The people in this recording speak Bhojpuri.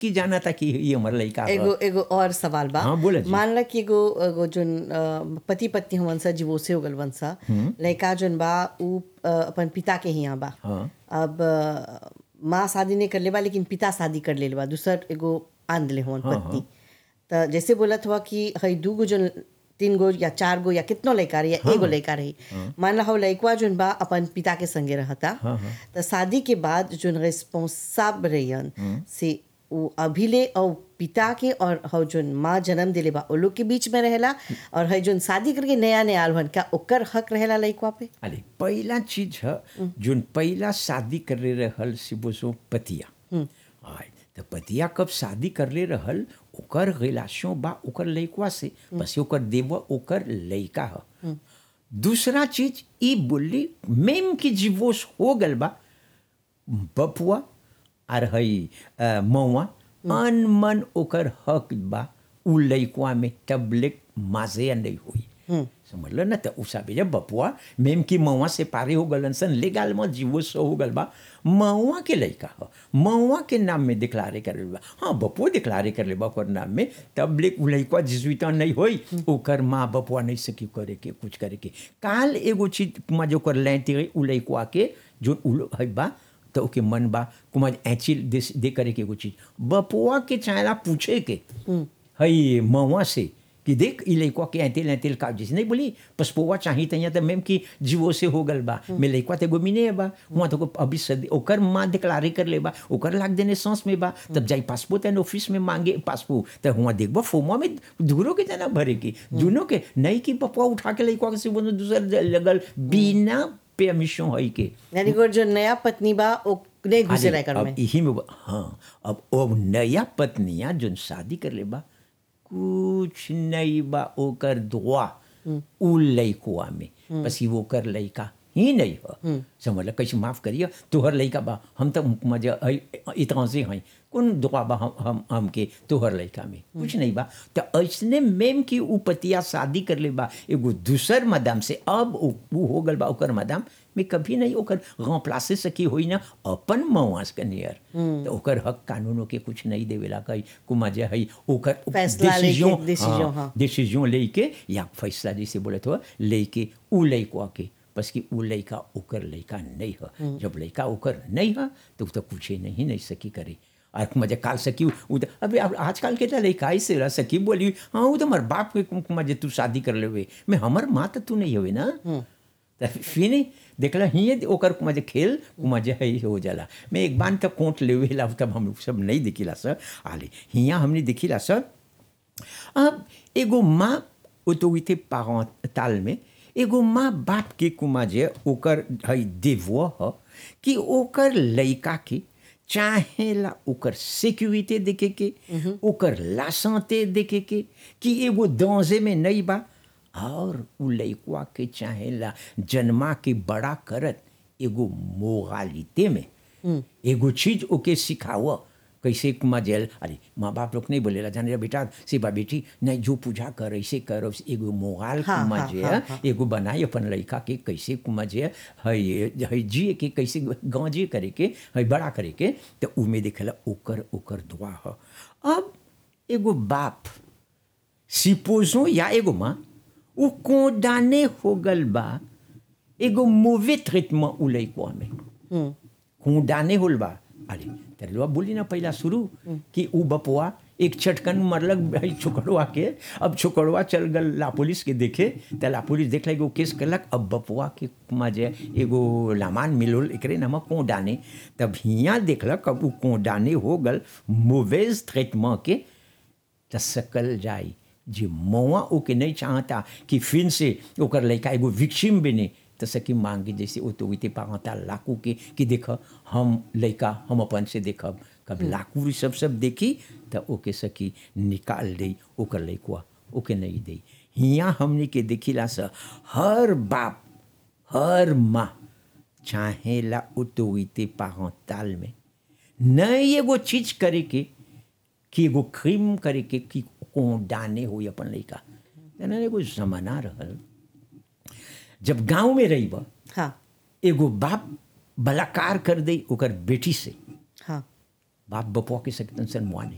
कि जाना था कि ये हमारा लड़का ह। एगो एगो और सवाल बा हाँ, बोला जी। मान ला कि एगो एगो जोन अ, पति पत्नी हमन सा डिवोर्से हो गल वन सा लड़का जोन बा उ अ, अपन पिता के हियां बा हाँ। अब अ, माँ शादी नहीं कर ले बा लेकिन पिता शादी कर ले बा दूसर एगो आन दिले हुवन हाँ, पत्नी त जैसे बोलत हुआ कि हई दू गो जोन तीन गो या चार गो या कितनो लड़का रही या एगो लड़का रही मान ला हो लड़कवा जोन बा अपन पिता के संगे रहता हाँ, हाँ। त शादी के बाद जोन रिस्पॉन्साब रहियन से वो अभिले और पिता के और हौ जोन माँ जन्म दिले बा ओ लोग के बीच में रहेला और है जोन शादी करके नया नया आल हन क्या ओकर हक रहेला लड़कवा पे अरे पहला चीज है जोन पहला शादी कर ले रहल से बोसो पतिया आय तो पतिया कब शादी कर ले रहल ओकर रिलेशन बा ओकर लइकवा से बस ओकर देव ओकर लइका ह दूसरा चीज ई बोली मेम की डिवोर्स हो गल बा बपुआ और हई अ, मौआ अन मन ओकर हक बा उ लइकवा में तबलिक माजे नहीं हुई समझ लो ना तो उसा भी जब बपुआ मेम की मौआ से पारे हो गलन सन लेगाल में जीवो सो हो गल बा मौआ के लइका ह मौआ के नाम में डिक्लारे कर ले बा हाँ बपुआ डिक्लारे कर ले बा ओकर नाम में तबलिक उ लइकवा जिजुइता नहीं होई ओकर माँ बपुआ नहीं सकी करे के कुछ करे के काल एगो चीज में जो कर लेती गई उ लइकवा के जो उ है बा तो ओके मन बा कुमार ऐची दे, दे करे के एगो चीज बपुआ के चाहेला पूछे के हई मवा से कि देख ई लइकवा के ऐतिल ऐतिल का जैसे नहीं बोली पसपोवा चाही तैया तो मैम की जीवो से हो गल बा मैं लइकवा ते गोमिने बा हुआ तो को अभी सदी ओकर माँ डिक्लारे कर ले बा ओकर लाग देने सांस में बा तब जाई पासपोर्ट एंड ऑफिस में मांगे पासपोर्ट तो हुआ देखबो फोमा में दूरो के जना भरे की दोनों के नहीं की पपुआ उठा के लइकवा के से बोलो दूसर लगल बिना परमिशन है के यानी कि जो नया पत्नी बा ओ नहीं घुसे अरे, रह कर अब में यही में बा- हाँ अब वो नया पत्निया जो शादी कर ले बा कुछ नहीं बा ओकर दुआ उ लइकुआ में बस ही वो कर लइका ही नहीं हो समझ लो कैसे माफ करिए तोहर लइका बा हम तो मजा इतना से हैं कौन दुआ बा हम हम हमके तोहर लइका में कुछ नहीं बा तो ऐसने मेम की उ पतिया शादी कर ले बा एगो दूसर मदाम से अब उ उ हो गल बा ओकर मदाम में कभी नहीं ओकर गाँव प्लासे सकी होई ना अपन मवास के नियर तो ओकर हक कानूनों के कुछ नहीं देवेला कही कुमा जे है ओकर फैसला लेके, decision, decision, हाँ, हाँ। डिसीजन लेके या फैसला जैसे बोले तो लेके उ लइकवा के बस कि उ लइका ओकर लइका नहीं है जब लइका ओकर नहीं है तो उ तो कुछ नहीं नहीं सकी करे और मजे काल सकी उ तो अबे अब आजकल के तो लइका ऐसे रह सकी बोली हाँ वो तो हमार बाप के मजे तू शादी कर लेवे मैं हमर माँ तो तू नहीं हुई ना तो फिर देखला हिये ओकर मजे खेल मजे है हो जाला मैं एक बार तक कोट लेवे ला तब हम सब नहीं दिखिला सर आले हिया हमने दिखिला सर अब एगो माँ ऑटोरिटी पारंटाल में एगो माँ बाप के कुमा जे ओकर है देवो ह कि ओकर लइका के चाहेला ओकर सिक्योरिटी देखे के ओकर लाशंते देखे के कि एगो दौजे में नहीं बा और उ लइकवा के चाहेला जन्मा के बड़ा करत एगो मोरालिते में एगो चीज ओके सिखाव कैसे कुमा जेल अरे माँ बाप लोग नहीं बोलेला जाने बेटा से बा बेटी नहीं जो पूजा कर ऐसे कर एगो मोगाल हाँ, कुमा हाँ, जे हाँ, हाँ। एगो बनाई अपन लड़का के कैसे कुमा जे है है जिए के कैसे गांजे करे के है बड़ा करे के तो उमे देखेला ओकर ओकर दुआ ह अब एगो बाप सिपोजो या एगो माँ उ कोडाने हो गल बा एगो मूवे ट्रीटमेंट उ लइकवा में कोडाने होल बा अरे तेरे बोली ना पहला शुरू कि उ बपुआ एक चटकन मरलक भाई छोकड़वा के अब छोकड़वा चल गल ला पुलिस के देखे तो ला पुलिस देख एगो केस करलक अब बपुआ के मजे एगो लामान मिलोल एकरे नाम कोडाने तब हियाँ देखलक अब उ कोडाने हो गल मूवेज ट्रीटमेंट के त सकल जाई जे मौआ ओके नहीं चाहता कि फिर से ओकर लड़का एगो विक्सिम बने तो सकी मांगे जैसे ऑटोरिटी पाता लाकू के कि देख हम लड़का हम अपन से देखब कब लाकू ई सब सब देखी तो ओके सकी निकाल दे ओकर लड़कुआ ओके नहीं दे हियाँ हमने के देखिला से हर बाप हर माँ चाहेला ऑटोरिटी पारंटाल में नहीं एगो चीज करे के कि एगो क्रीम करे के कि कोडाने हो अपन लड़का जना एगो जमाना रहल जब गांव में रही बा हाँ एगो बाप बलाकार कर दे ओकर बेटी से हाँ बाप बपुआ के सकतन सन मुआ नहीं